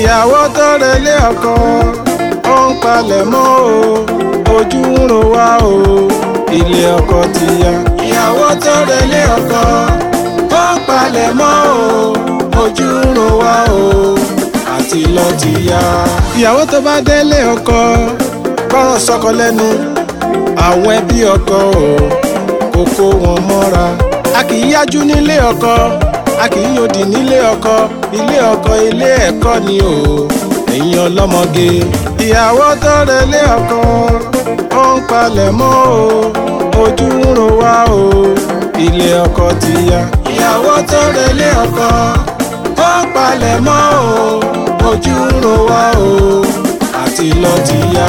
ìyàwó tó relé ọkọ ó ń palẹ̀ mọ́ o ojú ń ro wá o ilé ọkọ ti yá. ìyàwó tó relé ọkọ ó ń palẹ̀ mọ́ o ojú ń ro wá o àti lọ ti yá. ìyàwó tó bá délé ọkọ gbọ́ràn sọ́kọ lẹ́nu àwọn ẹbí ọkọ o kò kó wọn mọ́ra. a kì í yájú nílé ọkọ a kì í yòdì nílé ọkọ ilé ọkọ ilé ẹ̀kọ́ ni o ẹ̀yin ọlọ́mọge. ìyàwó tó relé ọkọ ó ń palẹ̀ mọ́ o ojú ń ro wá o ilé ọkọ ti yá. ìyàwó tó relé ọkọ ó ń palẹ̀ mọ́ o ojú ń ro wá o àti lọ ti yá.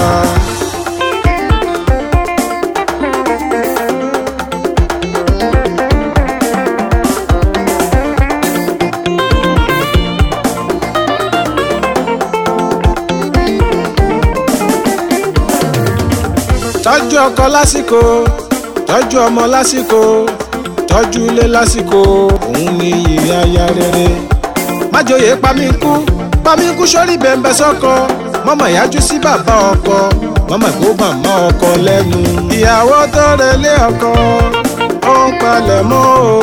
tọ́jú ọkọ lásìkò tọ́jú ọmọ lásìkò tọ́jú ilé lásìkò òun ni ìyè aya rere. májòyè pamíkú pamíkú sórí bẹ̀m̀bẹ̀ sọ́kọ mọ́mọ́ ìyájú sí bàbá ọkọ mọ́mọ́ ìgbó màmá ọkọ lẹ́nu. ìyàwó tó relé ọkọ ó ń palẹ̀ mọ́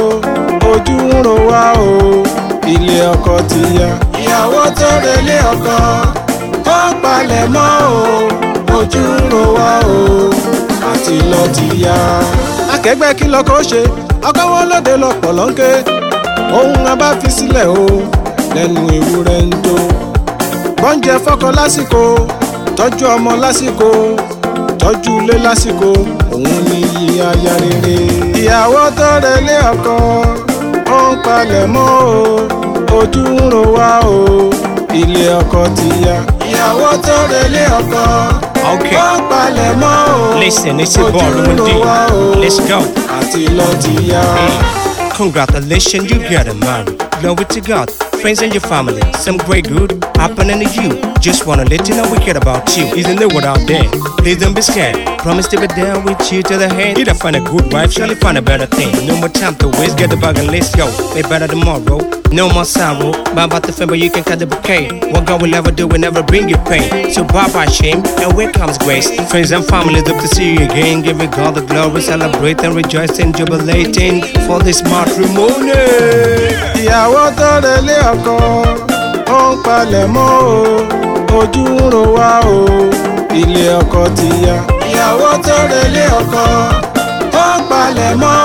o ojú ń ro wá o ilé ọkọ ti yá. ìyàwó tó relé ọkọ ó ń palẹ̀ mọ́ o ojú ń ro wá o àti lọ ti yá. akẹgbẹ́ kí lọkọ ṣe ọkọ wọn lóde lọpọ̀ lọ́nkẹ́ ohun a bá fi sílẹ̀ o lẹ́nu ewúrẹ́ ń tó. gbọ́njẹ fọ́kọ lásìkò tọ́jú ọmọ lásìkò tọ́jú ilé lásìkò òun ni iyì aya rere. ìyàwó tó relé ọkọ ó ń palẹ̀ mọ́ o ojú ń ro wá o ilé ọkọ ti yá. ìyàwó tó relé ọkọ Okay. ó ń palẹ̀ mọ́ o Listen, it's your boy, ojú ń Lumen D. ro wá o Let's go. àti lọ ti yá. Congratulations, you got a man. Glory to God, friends and your family. Some great good happening to you. Just wanna let you know we care about you. Isn't there what out there? Please don't be scared. Promise to be there with you to the end. Either find a good wife, surely find a better thing. No more time to waste, get the bag and let's go. Way better tomorrow. No more sorrow. But about the family, you can cut the bouquet. What God will ever do will never bring you pain. So bye bye shame, and where comes grace? Friends and family, look to see you again. Giving God the glory, celebrating, rejoicing, jubilating for this matrimony. ìyàwó tó relé ọkọ ó ń palẹ̀ mọ́ o ojú ń ro wá o ilé ọkọ ti yá. ìyàwó tó relé ọkọ ó ń palẹ̀ mọ́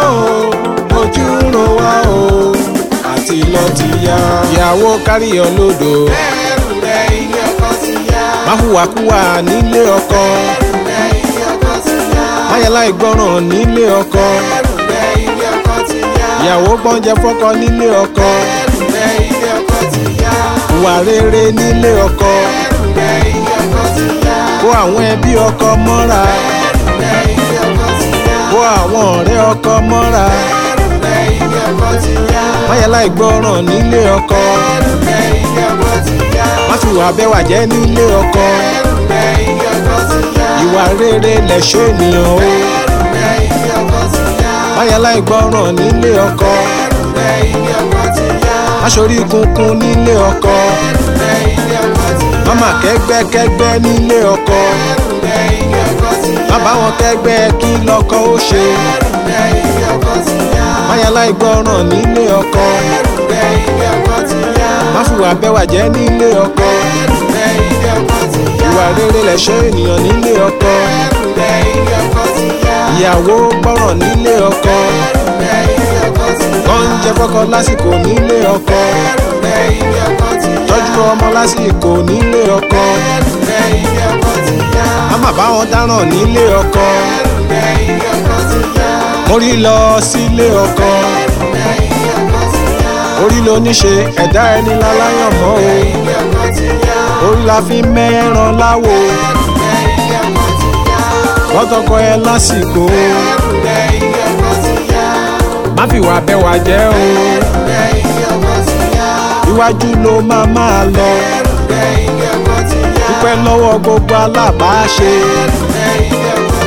o ojú ń ro wá o àti lọ ti yá. ìyàwó káríyọ lódò ẹrù rẹ ilé ọkọ ti yá. má hùwàkúwà nílé ọkọ ẹrù rẹ ilé ọkọ ti yá. má yàlá ìgbọràn nílé ọkọ ẹrù rẹ ilé ọkọ ti yá. ìyàwó gbọ́njẹ fọ́kọ nílé ọkọ ẹrù rẹ ilé ọkọ ti yá. ìwà rere nílé ọkọ ẹrù rẹ ilé ọkọ ti yá. kó àwọn ẹbí ọkọ mọ́ra. ẹrù rẹ ilé ọkọ ti yá. kó àwọn ọ̀rẹ́ ọkọ mọ́ra ẹrù rẹ ilé ọkọ ti yá. máyàlá ìgbọràn nílé ọkọ ẹrù rẹ ilé ọkọ ti yá. má fi wà bẹ́wà jẹ́ nílé ọkọ ẹrù rẹ ilé ọkọ ti yá. ìwà rere lẹ̀ṣọ́ ènìyàn o ẹrù rẹ ilé ọkọ ti yá. máyàlá ìgbọràn nílé ọkọ ẹrù rẹ ilé ọkọ ti yá. má ṣorí kunkun nílé ọkọ ẹrù rẹ ilé ọkọ ti yá. má má kẹ́gbẹ́kẹ́gbẹ́ nílé ọkọ ẹrù rẹ ilé ọkọ ti yá. má bá wọn kẹ́gbẹ́ kí lọ́kọ ó ṣe ẹrù rẹ ilé ọkọ ti yá. máyàlá ìgbọràn nílé ọkọ ẹrù rẹ ilé ọkọ ti yá. má fi wà bẹ́wà jẹ́ nílé ọkọ ẹrù rẹ ilé ọkọ ti yá. ìwà rere lẹ̀ṣọ́ ènìyàn nílé ọkọ ẹrù rẹ ilé ọkọ ti yá. ìyàwó gbọ́ràn nílé ọkọ. ẹrù rẹ ilé ọkọ ti yá. oúnjẹ fọkọ lásìkò nílé ọkọ ẹrù rẹ ilé ọkọ ti yá. tọ́jú ọmọ lásìkò nílé ọkọ ẹrù rẹ ilé ọkọ ti yá. má má bá wọn dáràn nílé ọkọ ẹrù rẹ ilé ọkọ ti yá. mórí lọ sílé ọkọ ẹrù rẹ ilé ọkọ ti yá. orí ló ní ṣe ẹ̀dá ẹni láláyàn mọ́ o ilé ọkọ ti yá. orí la fi mẹ́ràn láwo ẹrù rẹ ilé ọkọ ti yá. lọ́tọ̀kọ ẹ lásìkò ẹrù rẹ ilé ọkọ ti yá. má fi wà bẹ́wà jẹ́ o ẹrù rẹ ilé ọkọ ti yá. iwájú ló máa máa lọ ẹrù rẹ ilé ọkọ ti yá. dúpẹ́ lọ́wọ́ gbogbo alábàáṣe ẹrù rẹ ilé ọkọ